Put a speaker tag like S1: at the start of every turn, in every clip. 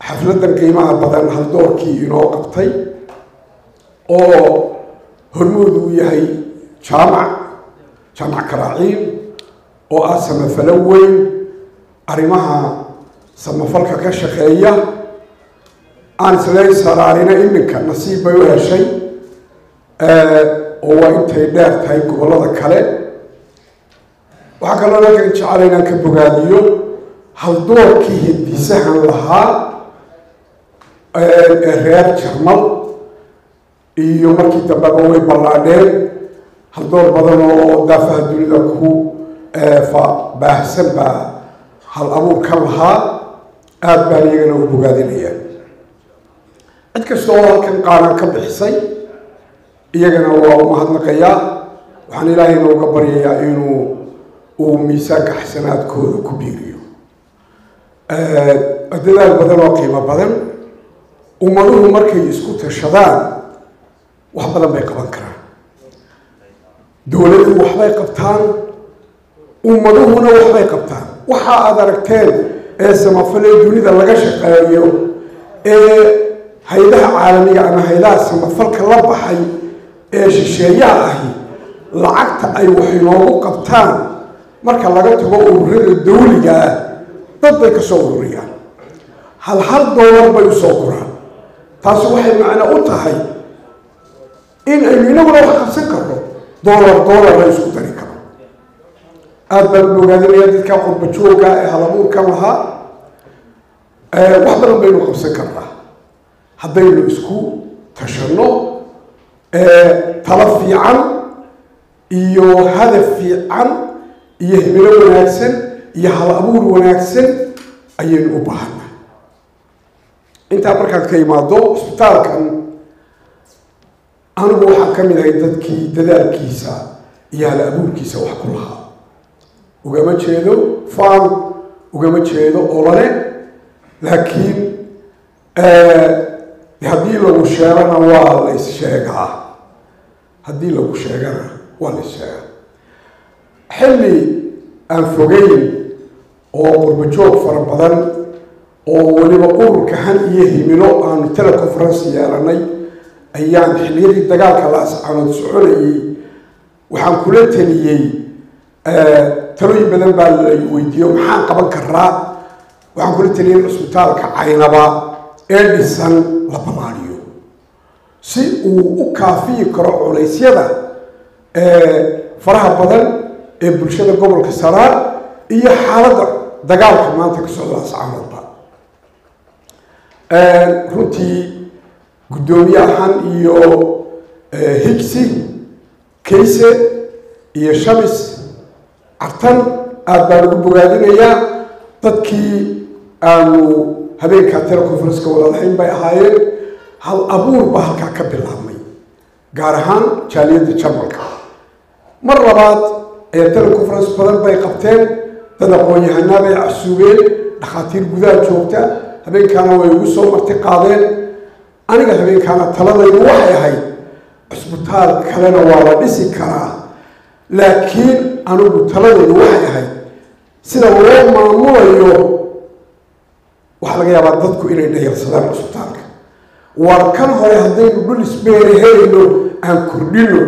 S1: xafladan qiimaha badan haldoorkii inoo qabtay oo hormood uu yahay jaamac jaamac karaaciin oo ah samafalo weyn arrimaha samafalka ka shaqeeya aan isleen saraarina iminka nasiib bay u heshay oo waa intay dheer tahay gobollada kale waxaa kaloo halkan jecela inaan ka bogaadiyo haldoorkii hindisahan lahaa ee reer jarmal iyo markii dambeba way ballaadheen haldoor badan oo daafaha dunida ku baahsan baa hal abuurkan lahaa aada baan iyagana u bogaadinaya cid kasta oo halkan qaanan ka bixisay iyagana waa u mahadnaqayaa waxaan ilaahayna uga baryayaa inuu uu miisaanka xasanaadkooda ku biiriyo dadaal badan oo qiimo badan ummaduhu markay isku tashadaan wax badan bay qaban karaan dowladuhu waxbay qabtaan ummaduhuna waxbay qabtaan waxa aada aragteen ee samafalee dunida laga shaqeeyo ee hay-adaha caalamiga ama hay-adaha samafalka la baxay ee shisheeyaha ahi lacagta ay wax inoogu qabtaan marka laga tago ururada dawliga ah dad bay ka soo ururiyaan hal hal doolar bay usoo guraan taasi waxay macno u tahay in aynu inaguna wax qabsan karno doolar doolar la isku dari karo aada baan bogaadinaya dadka qurba jooga ee halabuurkan lahaa wax badan baynu qabsan karnaa haddaynu isku tashanno talo fiican iyo hadaf fiican iyo himilo wanaagsan iyo hal abuur wanaagsan ayaynu u baahanaa intaa markaan ka imaado isbitaalkan anigu waxaan ka mid ahay dadkii dadaalkiisa iyo hal abuurkiisa wax ku lahaa ugama jeedo faan ugama jeedo olole laakiin haddii lagu sheegana waa la issheegaa haddii lagu sheegana waa la issheegaa xilli aan fogeyn oo qurbajoog fara badan oo weliba ururka han iyo himilo aanu teleconference yeelanay ayaan xilliyadii dagaalka la ascaanood soconayay waxaan kula taliyey talooyin badan baa la weydiiyo maxaan qaban karaa waxaan kula taliyay cisbitaalka caynaba ee dhisan la ballaadiyo si uu u kaafiyi karo culeysyada faraha badan ee bulshada gobolka saraar iyo xaaladda dagaalka maanta ka socda ascaanoodba runtii guddoomiyahan iyo higsi kayse iyo shamis cartan aada baan ugu bogaadinayaa dadkii aanu habeenkaa teleconferenceka wadalahayn bay ahaayeen hal abuur baa halkaa ka bilaabmay gaar ahaan jaaliyadda jarmalka mar labaad ayaa teleconference badan bay qabteen dad aqoon-yahanaa bay casuubeen dhakhaatiir gudaha joogta habeenkaana way ugu soo marti qaadeen aniga habeenkaana taladaydu waxay ahayd cisbitaal kalena waa la dhisi karaa laakiin anigu taladaydu waxay ahayd sida loo maamulayo waxaa laga yaabaa dadku inay dhayalsadaan cisbitaalka war kan hore haddaynu dhul isbeeri helayno aan kordhino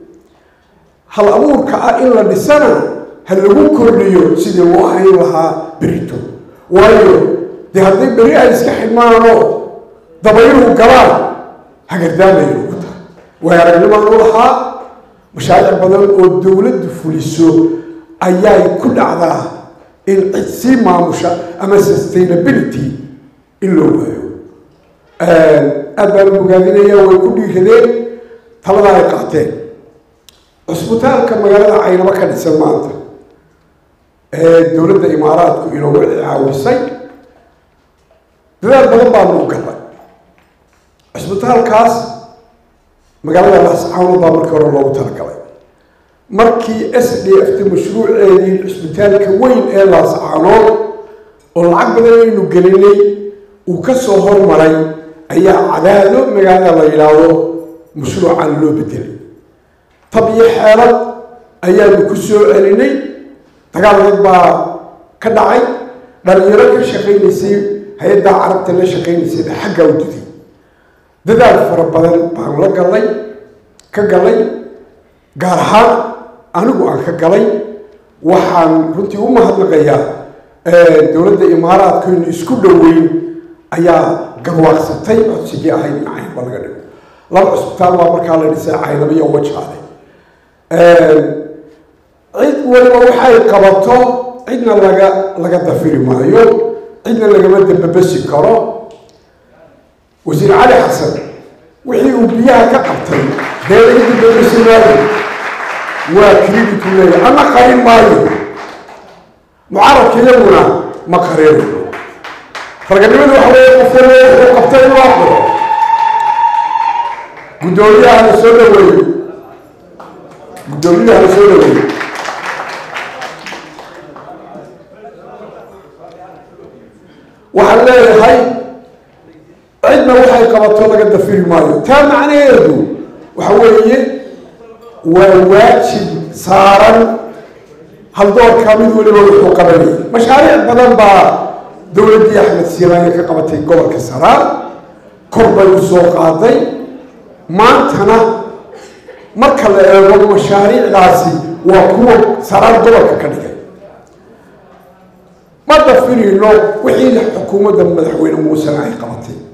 S1: hal abuurka ah in la dhisana ha lagu kordhiyo sidii loo hayn lahaa berito waayo dee hadday beri ay iska xidhmaanoo dabayluhu galaan hagardaamayn ugu tahay way aragnimaan u lahaa mashaariic badan oo dowladdu fuliso ayay ku dhacdaa in cid sii maamusha ama sustainability in loo waayo aada baan u bogaadinaya way ku dhiiradeen taladaa ay qaateen cusbitaalka magaalada caynabo ka dhisan maanta ee dowladda imaaraadku inoogu caawisay dadaal badan baanu u galnay cisbitaalkaas magaalada laascaanood baa markii hore loogu talagalay markii s d f ta mashruuceedii cisbitaalka weyn ee laascaanood oo lacag badan aynu gelinay uu ka soo hormaray ayaa cadaado magaalada la yidhaahdo mashruucan loo bedelay tab iyo xeelad ayaanu ku soo celinay dagaal dad baa ka dhacay dhalinyaro ka shaqaynaysay hay-addaa carabta la shaqaynaysayna xaggaa u diday dadaal fara badan baan la galay ka galay gaar ahaan anigu aan ka galay waxaan runtii u mahadnaqayaa dowladda imaaraadkaynu isku dhoweyn ayaa garwaaqsatay codsigii ahayd in caynba laga dhigo laba cusbitaal baa markaa la dhisay caynaba iyo wajaale cid waliba waxay qabato cidna laga laga dafiri maayo cidna lagama dambabasi karo wasiir cali xasan wixii uu biyaha ka qabtay dee laga dambabasi maayo waa credit u leeyahay ama qarin maayo mucaaradka iyaguna ma qarinayo raganimadu waxa weeye qof walba wuxuu qabtay inuu aqbalo guddoomiyaha la soo dhaweeyo guddoomiyaha la soo dhaweeyo waxaan leeyahay cidna waxay qabato laga dafiri maayo taa macnaheedu waxa weeye waa waajib saaran haldoorka mid waliba wuxuu qabanayay mashaariic badan baa dowladdii axmed siiraanya ka qabatay gobolka saraar kor bay u soo qaaday maantana marka la eego mashaariicdaasi waa kuwa saraar gobolka ka dhigay ma dafirino wixii xukuumadda madaxweyne muusena ay qabatay